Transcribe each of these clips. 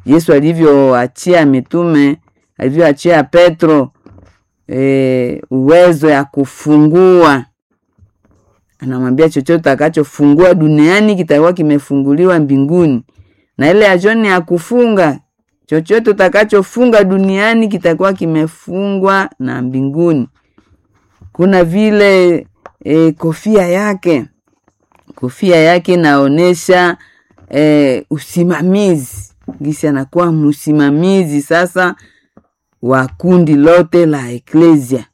Yesu alivyoachia mitume, alivyoachia Petro e, uwezo ya kufungua, anamwambia chochote utakachofungua duniani kitakuwa kimefunguliwa mbinguni, na ile ya John ya kufunga, chochote utakachofunga duniani kitakuwa kimefungwa na mbinguni. Kuna vile e, kofia yake kofia yake inaonyesha e, usimamizi gisi anakuwa msimamizi sasa wa kundi lote la eklesia,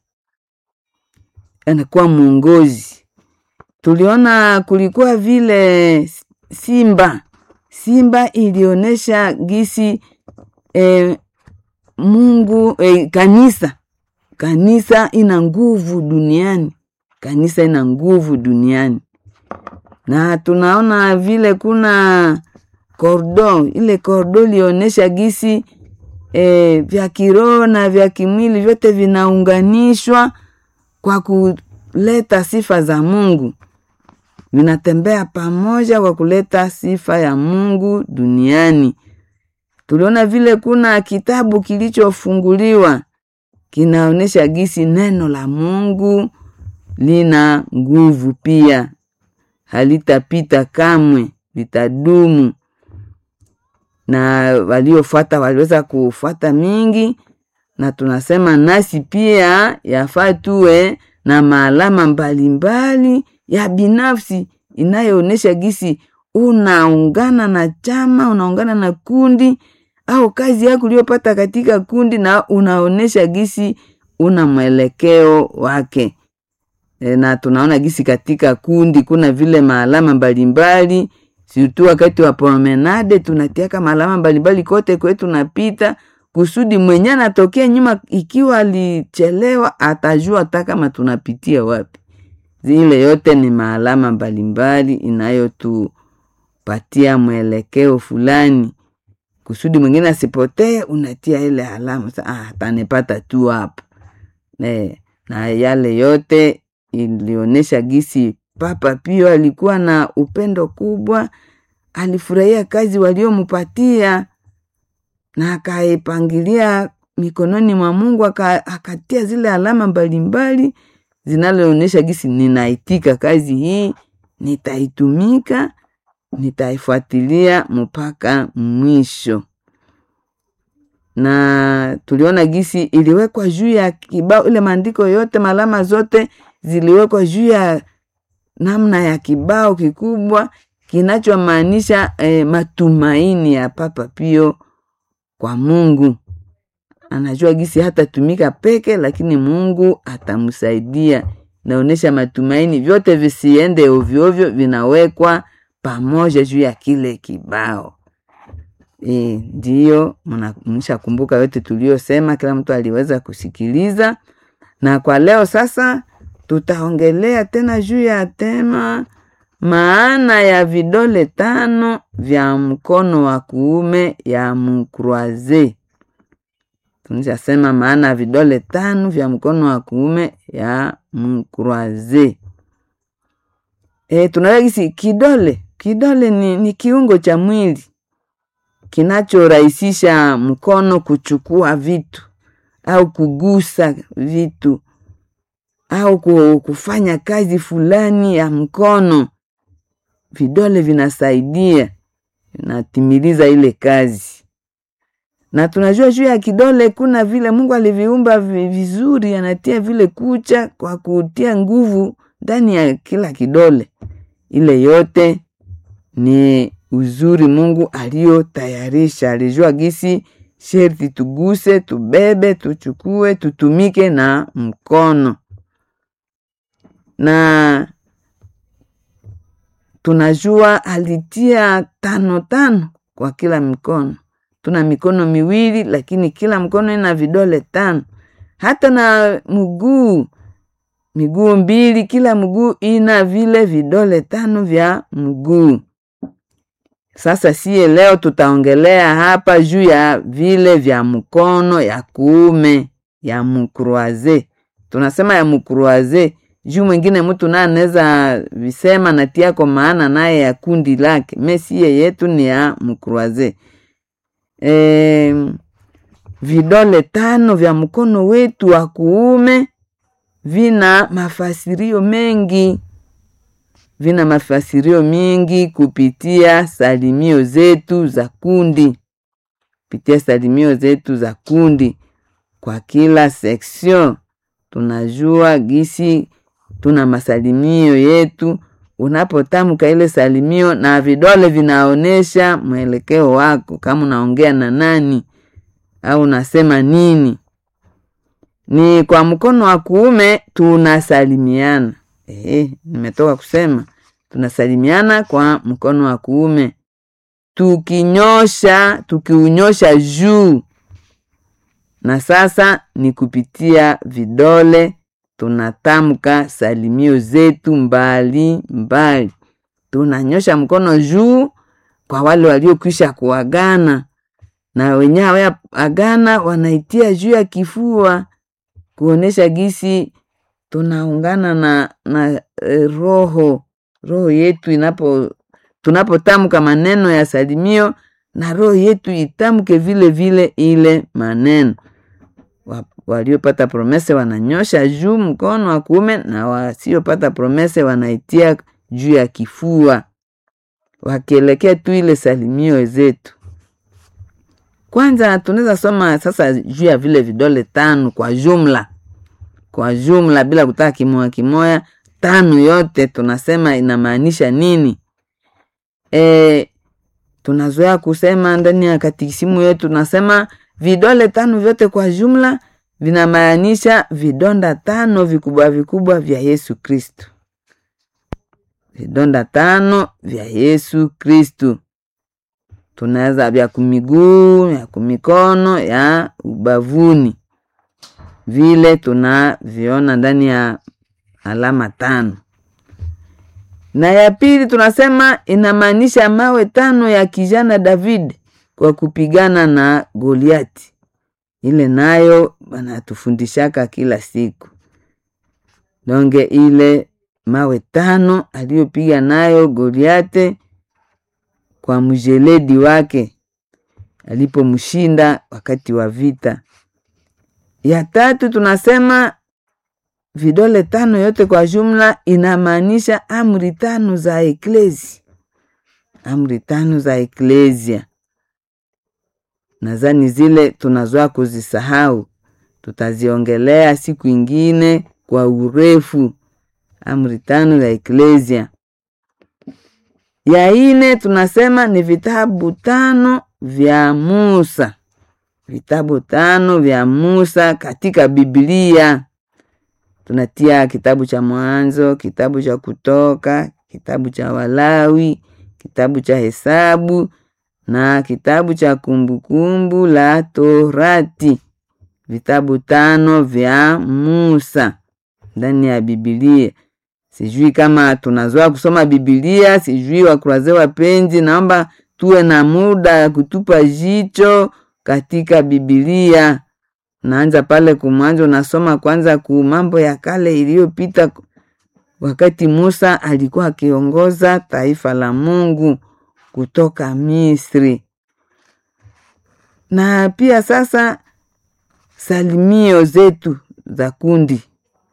anakuwa mwongozi. Tuliona kulikuwa vile simba, simba ilionyesha gisi e, Mungu e, kanisa kanisa ina nguvu duniani, kanisa ina nguvu duniani na tunaona vile kuna kordo, ile kordo lionyesha gisi e, vya kiroho na vya kimwili vyote vinaunganishwa kwa kuleta sifa za Mungu, vinatembea pamoja kwa kuleta sifa ya Mungu duniani. Tuliona vile kuna kitabu kilichofunguliwa kinaonyesha gisi neno la Mungu lina nguvu pia halitapita kamwe, litadumu. Na waliofuata waliweza kufuata mingi, na tunasema nasi pia yafaa tuwe na maalama mbalimbali ya binafsi inayoonyesha gisi unaungana na chama, unaungana na kundi au kazi yako uliyopata katika kundi, na unaonyesha gisi una mwelekeo wake na tunaona gisi katika kundi kuna vile maalama mbalimbali, situ wakati wa promenade tunatiaka maalama mbalimbali kote kwetu tunapita, kusudi mwenye anatokea nyuma, ikiwa alichelewa atajua hata kama tunapitia wapi. Zile yote ni maalama mbalimbali inayotupatia mwelekeo fulani, kusudi mwingine asipotee, unatia ile alama ah, atanipata tu hapa na yale yote ilionyesha gisi Papa Pio alikuwa na upendo kubwa, alifurahia kazi waliompatia na akaipangilia mikononi mwa Mungu, akatia zile alama mbalimbali zinaloonyesha gisi ninaitika kazi hii, nitaitumika, nitaifuatilia mpaka mwisho. Na tuliona gisi iliwekwa juu ya kibao, ile maandiko yote, malama zote ziliwekwa juu ya namna ya kibao kikubwa kinachomaanisha eh, matumaini ya Papa Pio kwa Mungu. Anajua gisi hatatumika peke, lakini Mungu atamsaidia. Naonyesha matumaini, vyote visiende ovyoovyo, vinawekwa pamoja juu ya kile kibao. E, ndiyo mnishakumbuka yote tuliyosema, kila mtu aliweza kusikiliza. Na kwa leo sasa tutaongelea tena juu ya tema maana ya vidole tano vya mkono wa kuume ya mkroaze. Tunishasema maana ya vidole tano vya mkono wa kuume ya mkroaze. E, tunawagisi kidole kidole ni, ni kiungo cha mwili kinachorahisisha mkono kuchukua vitu au kugusa vitu au kufanya kazi fulani ya mkono. Vidole vinasaidia, vinatimiliza ile kazi. Na tunajua juu ya kidole kuna vile Mungu aliviumba vizuri, anatia vile kucha kwa kutia nguvu ndani ya kila kidole. Ile yote ni uzuri Mungu aliyotayarisha. Alijua gisi sherti tuguse, tubebe, tuchukue, tutumike na mkono na tunajua alitia tano tano kwa kila mikono. Tuna mikono miwili, lakini kila mkono ina vidole tano. Hata na mguu, miguu mbili, kila mguu ina vile vidole tano vya mguu. Sasa siye leo tutaongelea hapa juu ya vile vya mkono ya kuume ya mkruaze. Tunasema ya mkruaze juu mwingine mtu naye anaweza visema natia kwa maana naye ya kundi lake. Mesiye yetu ni ya mkruaze. e, vidole tano vya mkono wetu wa kuume vina mafasirio mengi, vina mafasirio mingi kupitia salimio zetu za kundi, kupitia salimio zetu za kundi. Kwa kila section tunajua gisi tuna masalimio yetu. Unapotamka ile salimio na vidole vinaonyesha mwelekeo wako, kama unaongea na nani au unasema nini. Ni kwa mkono wa kuume tunasalimiana. Ehe, nimetoka kusema tunasalimiana kwa mkono wa kuume tukinyosha, tukiunyosha juu, na sasa ni kupitia vidole tunatamka salimio zetu mbali mbali. Tunanyosha mkono juu kwa wale waliokwisha kuagana, na wenye hawayaagana wanaitia juu ya kifua kuonesha gisi tunaungana na, na e, roho roho yetu inapo tunapotamka maneno ya salimio na roho yetu itamke vile vile ile maneno. Waliopata promese wananyosha juu mkono wa kuume na wasiopata promese wanaitia juu ya kifua, wakielekea tu ile salimio zetu. Kwanza tunaweza soma sasa juu ya vile vidole tano kwa jumla, kwa jumla bila kutaka kimoya kimoya, tano yote tunasema inamaanisha nini? E, tunazoea kusema ndani ya katikisimu yetu tunasema vidole tano vyote kwa jumla vinamaanisha vidonda tano vikubwa vikubwa vya Yesu Kristu, vidonda tano vya Yesu Kristu. Tunaweza vya kumiguu, ya kumikono, ya ubavuni, vile tunaviona ndani ya alama tano. Na ya pili tunasema inamaanisha mawe tano ya kijana David kwa kupigana na Goliati. Ile nayo banatufundishaka kila siku donge, ile mawe tano aliyopiga nayo Goliate kwa mjeledi wake alipomshinda wakati wa vita. Ya tatu tunasema vidole tano yote kwa jumla inamaanisha amri tano za eklezi, amri tano za eklesia. Nadhani zile tunazoa kuzisahau, tutaziongelea siku ingine kwa urefu. Amri tano za eklesia. Ya ine tunasema ni vitabu tano vya Musa, vitabu tano vya Musa katika Biblia. Tunatia kitabu cha Mwanzo, kitabu cha Kutoka, kitabu cha Walawi, kitabu cha Hesabu na kitabu cha Kumbukumbu la Torati, vitabu tano vya Musa ndani ya Biblia. Sijui kama tunazoa kusoma Biblia, sijui wakuraze wapenzi, naomba tuwe na muda ya kutupa jicho katika Biblia. Naanza pale kumwanzo, unasoma kwanza ku mambo ya kale iliyopita, wakati Musa alikuwa akiongoza taifa la Mungu kutoka Misri. Na pia sasa salimio zetu za kundi,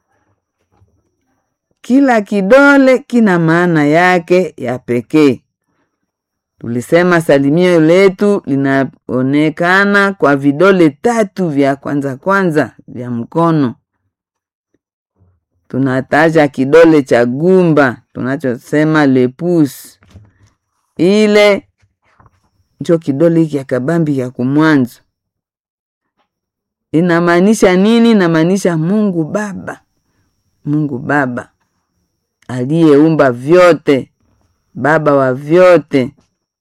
kila kidole kina maana yake ya pekee. Tulisema salimio letu linaonekana kwa vidole tatu vya kwanza kwanza vya mkono. Tunataja kidole cha gumba tunachosema lepus, ile ncho kidole hiki akabambi ya kumwanzo. Inamaanisha nini? Inamaanisha Mungu Baba, Mungu Baba aliyeumba vyote, baba wa vyote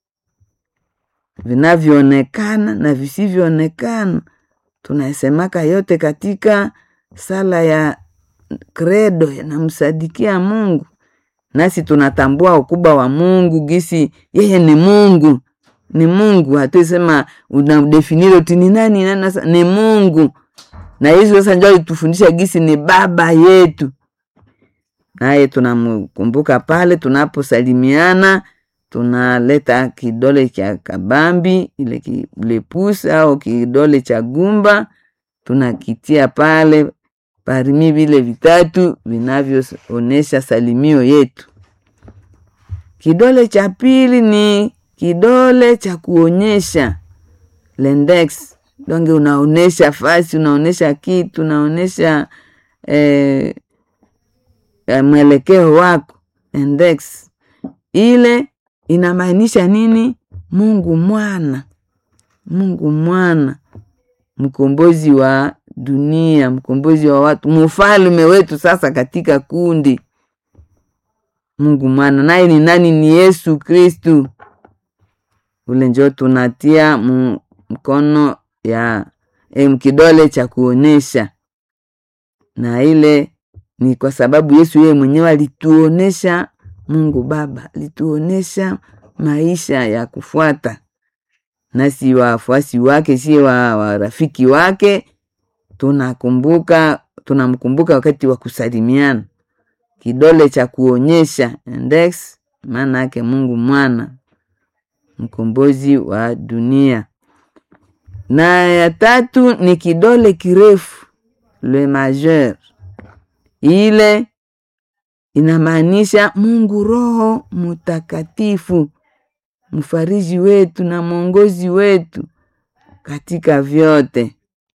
vinavyoonekana na visivyoonekana. Tunasemaka yote katika sala ya kredo, yanamsadikia Mungu, nasi tunatambua ukubwa wa Mungu, gisi yeye ni Mungu, ni Mungu. Hatuisema unadefinire uti ni nani nani, ni Mungu. Na hizo sasa ndio alitufundisha gisi ni baba yetu, naye tunamkumbuka pale tunaposalimiana tunaleta kidole cha kabambi ile kilepusi au kidole cha gumba tunakitia pale parimi vile vitatu vinavyoonesha salimio yetu. Kidole cha pili ni kidole cha kuonyesha lendex, donge unaonesha fasi, unaonesha kitu, unaonesha eh, mwelekeo wako. Index ile inamaanisha nini? Mungu mwana, Mungu mwana, mkombozi wa dunia, mkombozi wa watu, mfalme wetu sasa katika kundi. Mungu mwana naye ni nani? Ni Yesu Kristu. Ule njo tunatia mkono ya em, kidole cha kuonesha, na ile ni kwa sababu Yesu yeye mwenyewe alituonesha Mungu Baba, alituonesha maisha ya kufuata, nasi wafuasi wake, si wa warafiki wake tunakumbuka tunamkumbuka wakati wa kusalimiana, kidole cha kuonyesha index, maana yake Mungu mwana mkombozi wa dunia. Na ya tatu ni kidole kirefu le majeur, ile inamaanisha Mungu Roho Mutakatifu, mfariji wetu na mwongozi wetu katika vyote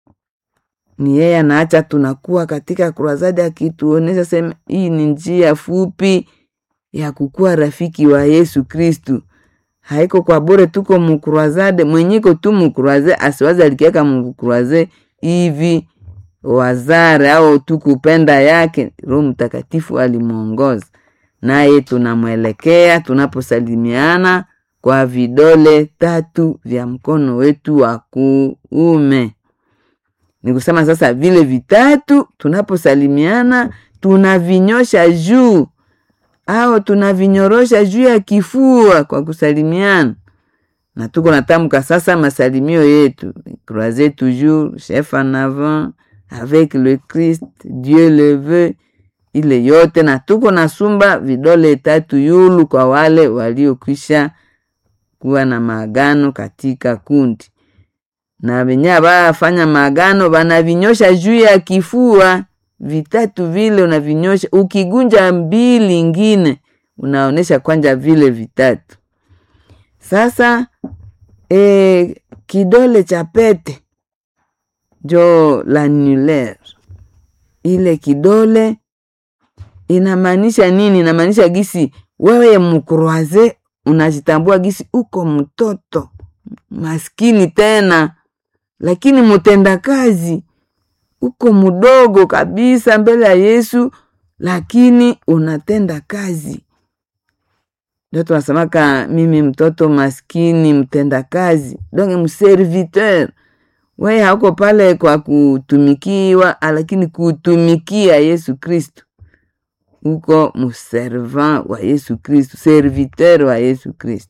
ni yeye anaacha tunakuwa katika kurasadi, akituonesha sema hii ni njia fupi ya kukuwa rafiki wa Yesu Kristu. Haiko kwa bure, tuko mukurwazade mwenyiko tu mukurwaze, asiwazi alikiaka mukurwaze hivi wazare au tukupenda yake. Roho Mtakatifu alimwongoza naye, tunamwelekea tunaposalimiana kwa vidole tatu vya mkono wetu wa kuume ni kusema sasa vile vitatu tunaposalimiana tunavinyosha juu au tunavinyorosha juu ya kifua kwa kusalimiana, na tuko natamka sasa masalimio yetu croiser toujours chef en avant avec le Christ Dieu le veut, ile yote, na tuko nasumba vidole tatu yulu kwa wale waliokwisha kuwa na maagano katika kundi na venye abafanya maagano banavinyosha juu ya kifua vitatu vile, unavinyosha ukigunja mbili ingine unaonesha kwanja vile vitatu. Sasa e, kidole cha pete jo l'annulaire, ile kidole inamaanisha nini? Inamaanisha gisi wewe mkroaze unajitambua gisi uko mtoto maskini tena lakini mutenda kazi uko mdogo kabisa mbele ya Yesu, lakini unatenda kazi. Ndio tunasemaka mimi mtoto maskini mtenda kazi, donc mserviteur. Wewe hauko pale kwa kutumikiwa, lakini kutumikia Yesu Kristu, uko mservant wa Yesu Kristu, serviteur wa Yesu Kristu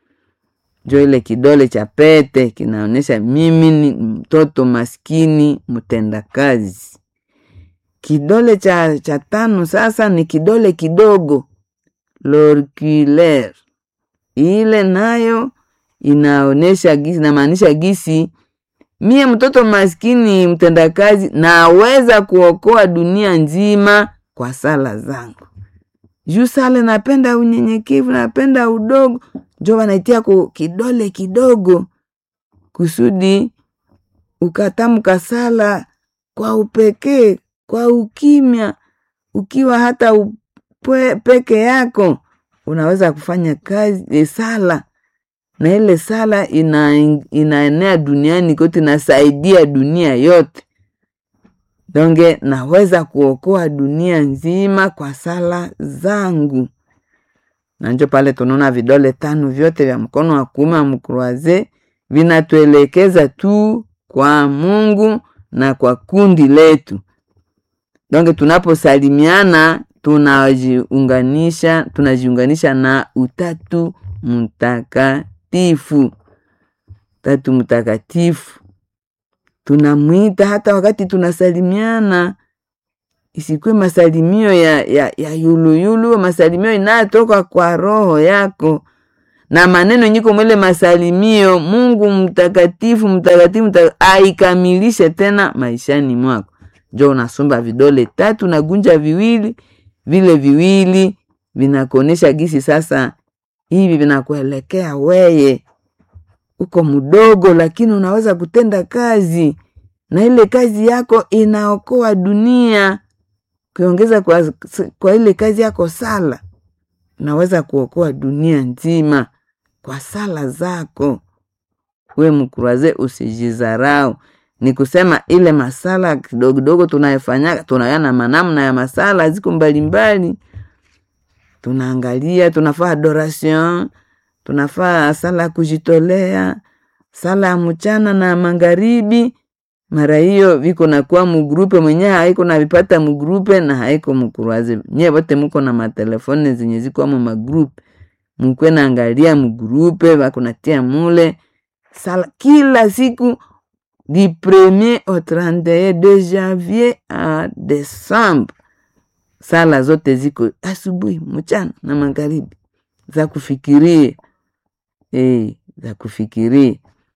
jo ile kidole cha pete kinaonyesha mimi ni mtoto maskini mtendakazi. Kidole cha, cha tano sasa ni kidole kidogo lorculaire, ile nayo inaonyesha gisi, inamaanisha gisi mie mtoto maskini mtendakazi naweza kuokoa dunia nzima kwa sala zangu. Juu sala napenda unyenyekevu, napenda udogo njo wanaitia ku kidole kidogo kusudi ukatamka sala kwa upekee, kwa ukimya, ukiwa hata upwe, peke yako unaweza kufanya kazi e, sala na ile sala ina, inaenea duniani kote, inasaidia dunia yote. Donge naweza kuokoa dunia nzima kwa sala zangu na njo pale tunaona vidole tano vyote vya mkono wa kuume wa mkroaze vinatuelekeza tu kwa Mungu na kwa kundi letu. Donge tunaposalimiana tunajiunganisha, tunajiunganisha na utatu mtakatifu, tatu mtakatifu tunamwita hata wakati tunasalimiana isikuwe masalimio ya, ya, ya yuluyulu, masalimio inayotoka kwa roho yako, na maneno nyiko mwele masalimio mungu mtakatifu mtakatifu mta, aikamilishe tena maishani mwako njo unasomba vidole tatu na gunja viwili vile viwili vinakuonesha gisi sasa hivi vinakuelekea weye uko mdogo lakini unaweza kutenda kazi na ile kazi yako inaokoa dunia ukiongeza kwa, kwa ile kazi yako sala unaweza kuokoa dunia nzima kwa sala zako we mkuraze usijizarau ni kusema ile masala kidogo kidogo tunayefanya tunayana manamna ya masala ziko mbalimbali tunaangalia tunafaa adoration tunafaa sala ya kujitolea sala ya mchana na magharibi mara hiyo viko nakuwa mugrupe mwenyewe haiko navipata mugrupe na haiko mukuraze nye vote muko na matelefone zenye zikwamo magrupe mukwe naangalia mugrupe vakunatia mule sala kila siku du premier au 31 de janvier a décembre sala zote ziko asubuhi mchana na magharibi za kufikiria e, za kufikiria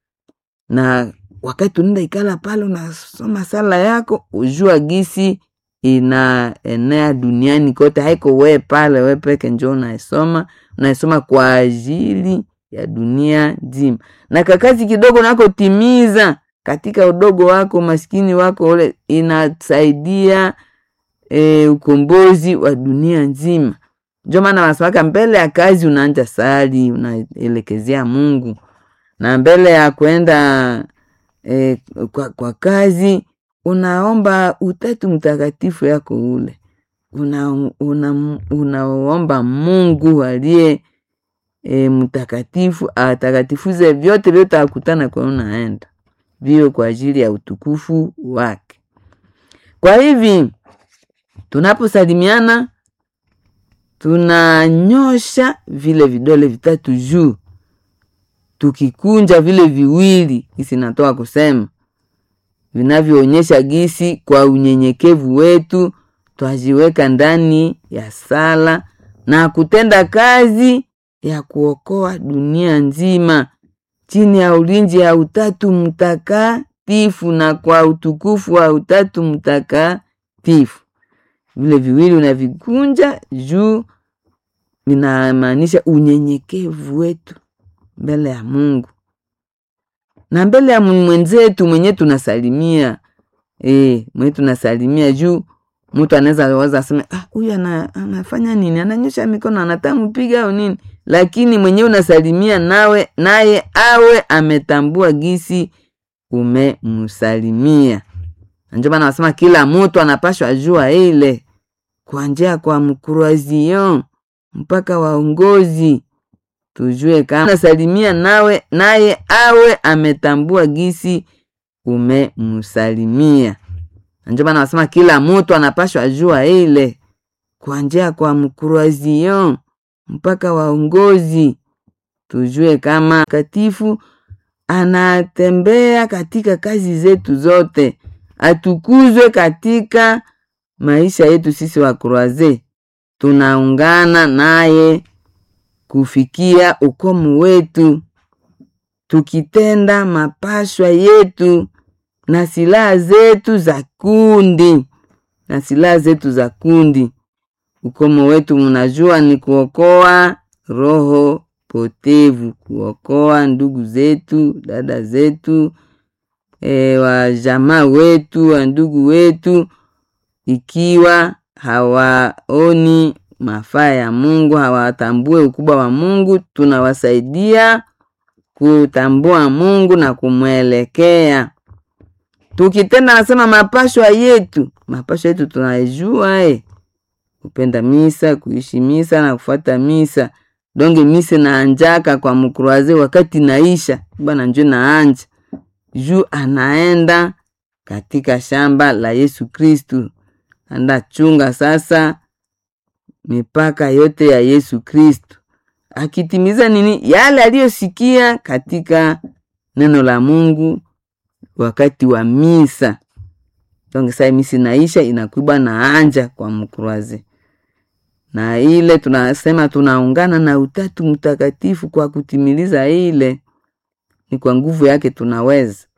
na wakati unaenda ikala pale unasoma sala yako ujua gisi inaenea duniani kote haiko we pale we peke njo unaisoma unaisoma kwa ajili ya dunia nzima na kakazi kidogo nakotimiza katika udogo wako maskini wako ule inasaidia e, ukombozi wa dunia nzima njo maana wanasemaka mbele ya kazi unaanja sali unaelekezea mungu na mbele ya kwenda e, kwa, kwa kazi unaomba utatu mtakatifu yako ule unaomba una, una mungu aliye e, mtakatifu atakatifuze vyote vyote akutana kwa unaenda vio kwa ajili ya utukufu wake kwa hivi tunaposalimiana tunanyosha vile vidole vitatu juu tukikunja vile viwili gisi natoka kusema vinavyoonyesha gisi kwa unyenyekevu wetu twajiweka ndani ya sala na kutenda kazi ya kuokoa dunia nzima chini ya ulinzi ya utatu mtakatifu na kwa utukufu wa utatu mtakatifu vile viwili unavikunja juu vinamaanisha unyenyekevu wetu mbele ya mungu na mbele ya mwenzetu mwenye tunasalimia e, mwenye tunasalimia juu mtu anaweza waza aseme huyu ah, ana, anafanya nini ananyosha mikono anataka mpiga au nini lakini mwenyewe unasalimia nawe naye awe ametambua gisi umemsalimia njo maana wasema kila mtu anapashwa jua ile kuanjia kwa mkruazion mpaka waongozi tujue kama nasalimia nawe naye awe ametambua gisi umemsalimia njo maana wasema kila mtu anapashwa jua ile kuanjia kwa mkruazion mpaka waongozi tujue kama katifu anatembea katika kazi zetu zote atukuzwe katika maisha yetu sisi wa kroaze tunaungana naye kufikia ukomu wetu tukitenda mapashwa yetu na silaha zetu za kundi na silaha zetu za kundi ukomo wetu mnajua ni kuokoa roho potevu kuokoa ndugu zetu dada zetu e, wajamaa wetu wa ndugu wetu ikiwa hawaoni mafaa ya mungu hawatambue ukubwa wa mungu tunawasaidia kutambua mungu na kumwelekea tukitenda nasema mapashwa yetu mapashwa yetu tunaijua e kupenda misa kuishi misa na kufuata misa donge mise naanjaka kwa mkruaze wakati naisha bwana njo naanja juu anaenda katika shamba la yesu kristu anda chunga sasa mipaka yote ya yesu kristu akitimiza nini yale aliyosikia katika neno la mungu wakati wa misa donge saa misi naisha inakuiba na anja kwa mkruaze na ile tunasema tunaungana na Utatu Mtakatifu kwa kutimiliza ile, ni kwa nguvu yake tunaweza